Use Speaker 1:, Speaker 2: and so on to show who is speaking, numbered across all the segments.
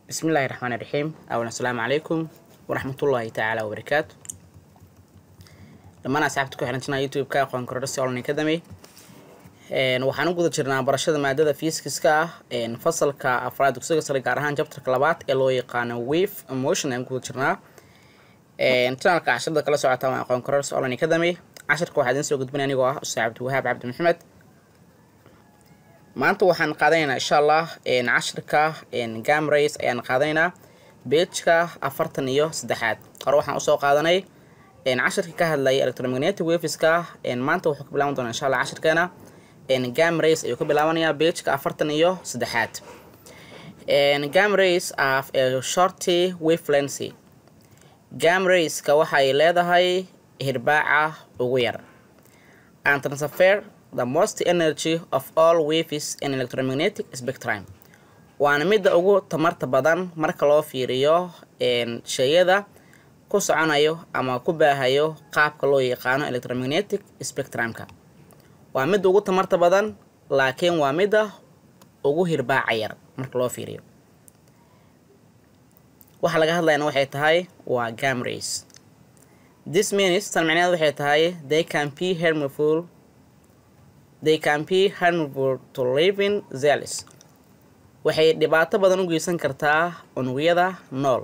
Speaker 1: bismi illaahi raxmaani raxiim awan assalaamu calaykum waraxmatullaahi tacaala wabarakaatu dhammaan asxaabta ku xiran janaa youtube-ka aqoon korodhasi online academy waxaan u guda jirnaa barashada maadada fiiskiska ah fasalka afraad dugsiga sare gaar ahaan jabtarka labaad ee loo yaqaano wave emotion ayaan guda jirnaa janalka cashirada kala socota waa aqoon korodhasi online academy cashirka waxaa idiin soo gudbinaya anigoo ah ustaad cabdiwahaab cabdi maxamed maanta waxaan qaadanaynaa insha allah cashirka gam race ayaan qaadanaynaa beejka afartan iyo saddexaad hore waxaan usoo qaadanay cashirka ka hadlaya electromagnetic waveska maanta wuxuu ka bilaaban doonaa insha allah cashirkeena gam race ayuu ka bilaabanayaa beejka afartan iyo saddexaad gam race of a shorty wavelency gam raceka waxay leedahay hirbaaca ugu yar and transfer the most energy of all waves in electromagnetic spectrum waana midda ugu tamarta badan marka loo fiiriyo sheyada ku soconayo ama ku baahayo qaabka loo yaqaano electromagnetic spectrumka waa midda ugu tamarta badan laakiin waa midda ugu hirbaaca yar marka loo fiiriyo waxa laga hadlayana waxay tahay waa gam race this means tan micneed waxay tahay they can be harmful they can be harmful to living zelis waxay dhibaato badan u geysan kartaa unugyada nool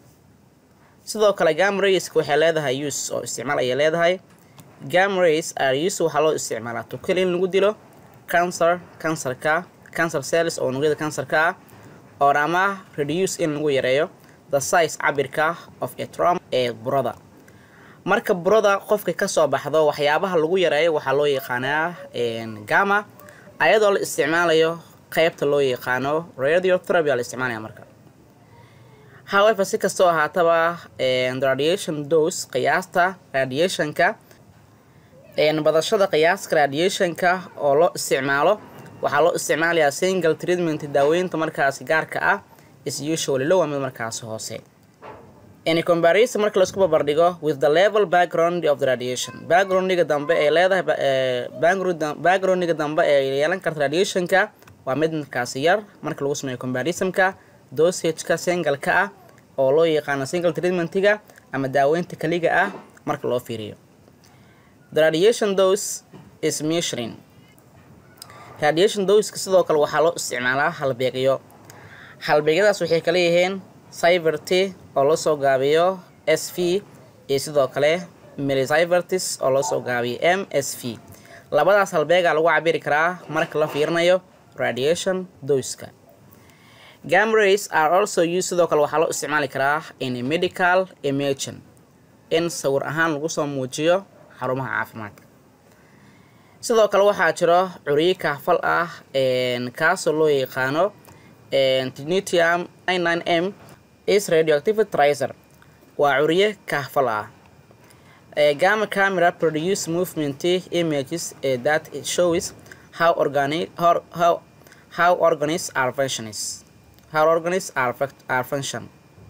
Speaker 1: sidoo kale gam raceka waxay leedahay use oo isticmaal ayay leedahay gam race are use waxaa loo isticmaalaa tukali in lagu dilo cancer cancerka cancer cells oo unugyada cancerka ah or ama reduce in lagu yareeyo the size cabirka of a trom ee burada marka burada qofka kasoo baxdo waxyaabaha lagu yareeyo waxaa loo yaqaanaa gama ayadoo la isticmaalayo qeybta loo yaqaano radiotherapy aa la isticmaalaya marka however si kastoo ahaataba radiation dose qiyaasta radiationka badashada qiyaaska radiationka oo loo isticmaalo waxaa loo isticmaalayaa single treatment daaweynta markaasi gaarka ah is usually low mid markaasi hoose in comparison marka laisku barbardhigo with the level background of the radiation backgroundiga dambe ee leedahay backgroundiga dambe ee yeelan karta radiationka waa mid markaasi yar marka lagu sameeyo comparisonka dosageka singalka ah oo loo yaqaano single treatmentiga ama daaweynta kaliga ah marka loo fiiriyo the radiation dose is measuring radiation doska sidoo kale waxaa loo isticmaalaa halbeegyo halbeegyadaas waxay kala yihiin cyverty oo loo soo gaabiyo s v iyo sidoo kale melicyvertis oo loo soo gaabiyo m s v labadaas halbeegaa lagu cabiri karaa marka la fiirinayo radiation doska gam race are also use sidoo kale waxaa loo isticmaali karaa in medical imagine in sawir ahaan lagu soo muujiyo xarumaha caafimaadka sidoo kale waxaa jiro curyo kaafal ah kaasoo loo yaqaano tinitium m is radioactivity tracer waa curye kahfal ah gama camera produce movement images that it shows how organic how, how, how organisms are functions how organisms are, are function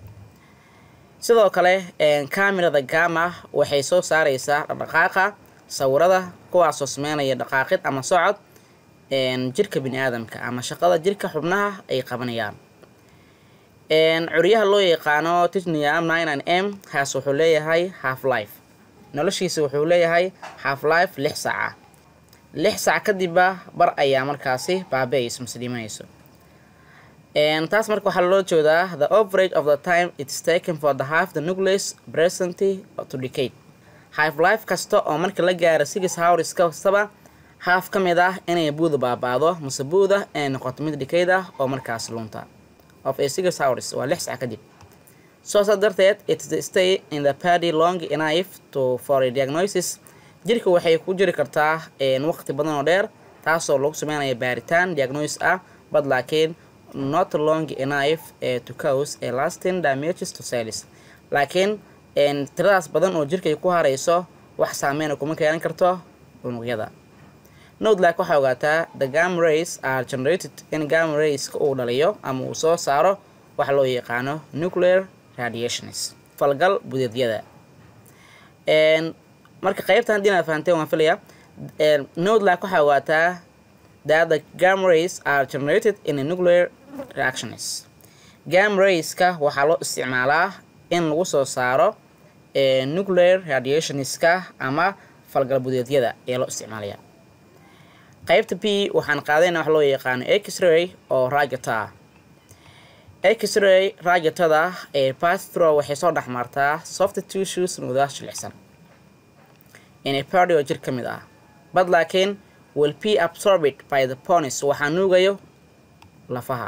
Speaker 1: sidoo kale camerada gama waxay soo saareysaa dhaqdhaqaaqa sawirada kuwaasoo sameynaya dhaqaaqid ama socod jirka bini aadamka ama shaqada jirka xubnaha ay qabanayaan curyaha loo yaqaano titnium m haas wuxuu leeyahay half life noloshiisa wuxuu leeyahay half life lix saaca lix saac kadibba bar ayaa markaasi baabe-ayso mase dhimanayso taas marka waxaa loo jeedaa the average of the time its taken for the half the nucleus present to decade half life kasta oo marka la gaaro six hours kastaba haaf ka mid ah inay buuda baabaado mase buuda inay noqoto mid dhikayd ah oo markaas lunta of a six hours waa lix sac kadib soo saa darteed its the stay in the party long enough to for a diagnosis jirka waxay ku jiri kartaa waqti badan oo dheer taasoo lagu sameynaya baaritaan diagnosis ah bad laakiin not long enough to cause a lasting damages to cells laakiin tiradaas badan oo jirka ay ku harayso wax saameyna kuma keenan karto unugyada nodlak waxaa ogaataa the gam race are generated in gam raceka uu dhaliyo ama uu soo saaro waxa loo yaqaano nuclear radiations falgal budeedyada marka qeybtan haddii inaad fahanteen waan filaya nodlak waxaa ogaataa that the gam race are generated in a nuclear reactions gam rayska waxaa loo isticmaalaa in lagu soo saaro nuclear radiationska ama falgalbudeedyada ayaa loo isticmaalaya qaybta b waxaan qaadayna wax loo yaqaano x-ray oo raajata ah x-ray raajatada ee pastro waxay soo dhex martaa soft tissues nudaas jilicsan inay party oo jir ka mid ah bad laakiin will be absorbed by the ponis waxaa nuugayo lafaha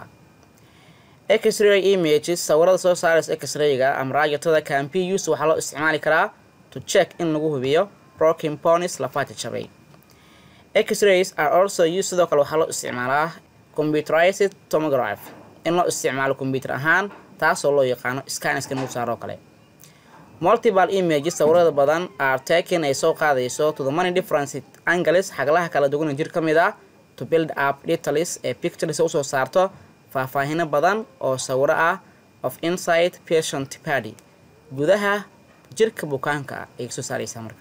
Speaker 1: x-ray images sawirada soo saaraysa x-rayga ama raajatada campus waxaa loo isticmaali karaa to check in lagu hubiyo broken ponis lafaha jajabay x-rays are also used sidoo kale waxaa loo isticmaalaa computerized tomograph in loo isticmaalo combyuter ahaan taasoo loo yaqaano scanska nagu saaroo kale multiple images sawirada badan are taken ay soo qaadayso to the many different angles xaglaha kala duwana jir ka mid ah to build up details ee pictures usoo saarto faahfaahino badan oo sawiro ah of inside patient body gudaha jirka bukaanka ah ay soo saaraysaa marka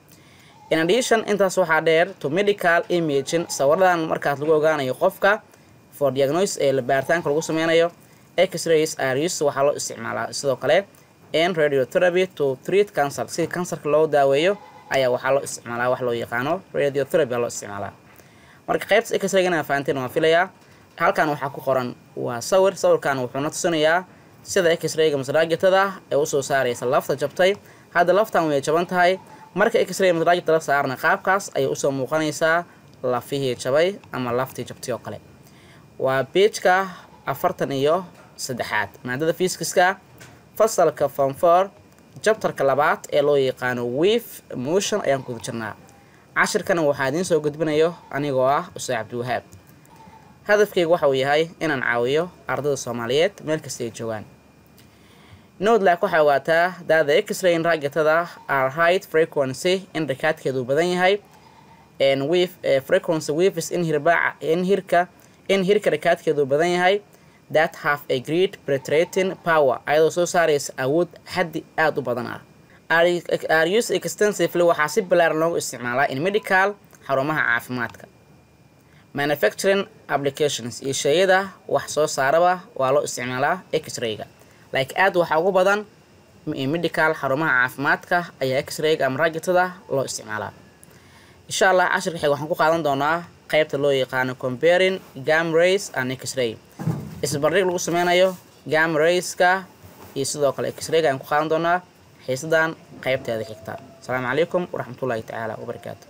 Speaker 1: in addition intaas waxaa dheer to medical imaging sawiradan markaas lagu ogaanayo qofka for diagnosis ee baaritaanka lagu sameynayo x-rays are used waxaa loo isticmaalaa sidoo kale in radiotherapy to treat cancer si kansarka loo daaweeyo ayaa waxaa loo isticmaalaa wax loo yaqaano radiotherapy loo isticmaalaa marka qaybta x-raygan fahanteen waan filayaa halkan waxaa ku qoran waa sawir sawirkan wuxuuna tusinayaa sida x-rayga masraajatada ee usoo saaraysa lafta jabtay hadda laftan way jaban tahay marka x-ray masraajada la saarna qaabkaas ayay usoo muuqanaysaa lafihii jabay ama laftii jabtay oo kale waa beejka afartan iyo saddexaad maadada fiiskiska fasalka fonfor jabtarka labaad ee loo yaqaano wif motion ayaan kuda jirnaa cashirkana waxaa idiin soo gudbinayo anigoo ah ustaad cabdiwahaab hadafkayga waxa uu yahay inaan caawiyo ardayda soomaaliyeed meel kasta ay joogaan nodlack waxay ogaataa daada x-rayn raajatada are height frequency in rakaadkeedu badan yahay wif frequency wifis in hirbaaca in hirka in hirka rakaadkeedu badan yahay that have a great penetrating power ayadoo soo saaraysa awood xaddi aada u badan ah are used extensively waxaa si balaaran loogu isticmaalaa in medical xarumaha caafimaadka manufacturing applications iyo sheeyada wax soo saaraba waa loo isticmaalaa x-rayga like aad waxaa ugu badan medical xarumaha caafimaadka ayaa x-rayga ama raajatada loo isticmaalaa insha allah cashirka xig waxaan ku qaadan doonaa qaybta loo yaqaano comparing gam rays and x-ray isbardhig lagu sameynayo gam rayska iyo sidoo kale x-rayga ayaan ku qaadan doonaa xiisadan qaybteeda xigta asalaamu calaykum waraxmatullaahi tacaala wabarakaatu